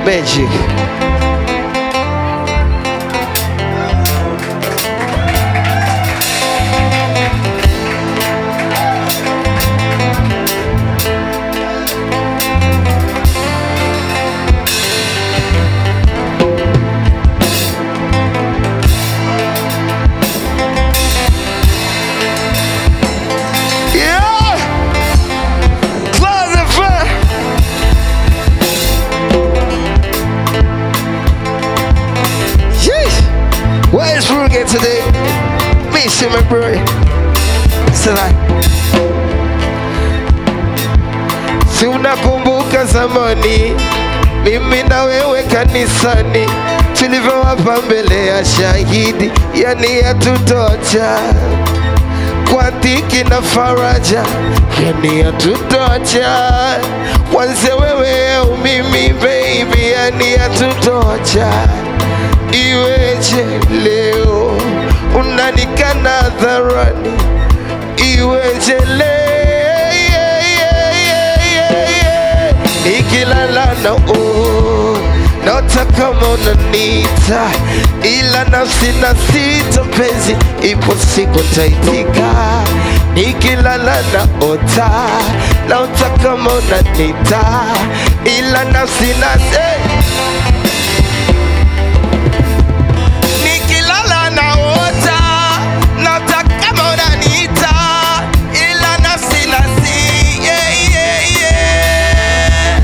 magic. Yeah! Close the front. Yeesh! Where is Rugen today? Miss you, my bro. Sana. Si unakumbuka zamani mimi na wewe kanisani tulivyowapa mbele ya shahidi, yani yatutocha kwa dhiki na faraja, yani yatutocha kwanza wewe au mimi baby, yani yatutocha iweje leo unanikana hadharani, iweje leo nikilala na oh, naota kama unanita, ila nafsi na sita mpenzi, ipo siku taitika. Nikilala na ota, naota kama unanita, ila nafsi na eh. Nikilala naota, naota kama unaniita, ila nafsi nasi, yeah, yeah, yeah.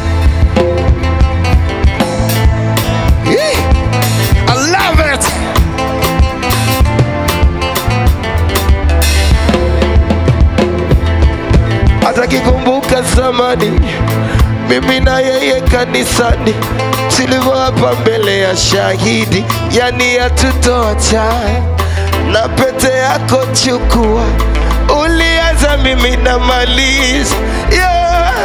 Yeah. I love it. Hata kikumbuka zamani mimi na yeye kanisani tulivyoapa mbele ya shahidi, yani yatutocha na pete yako chukua, ulianza mimi na maliza yeah.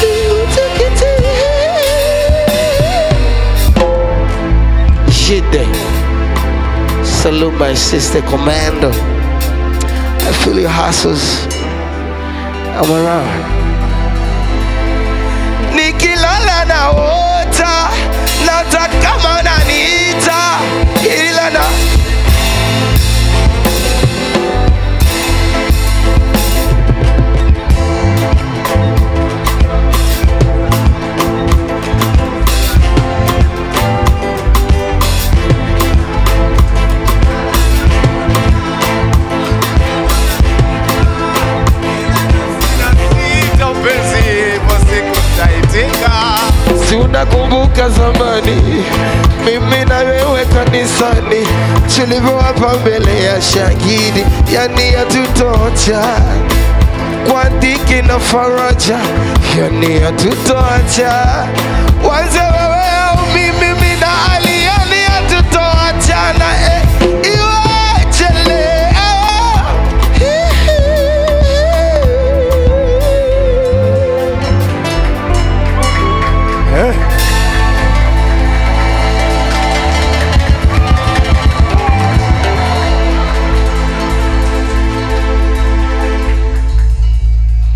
Jide, salute my sister Commando. I feel your hustles. I'm around. nikilala naota nata kama naniita ila na Nasita upenzi ipo siku taitika si unakumbuka zamani mimi na wewe kanisani tulivyowapa mbele ya shahidi yani yatutocha kwa dhiki na faraja yani yatutocha wanze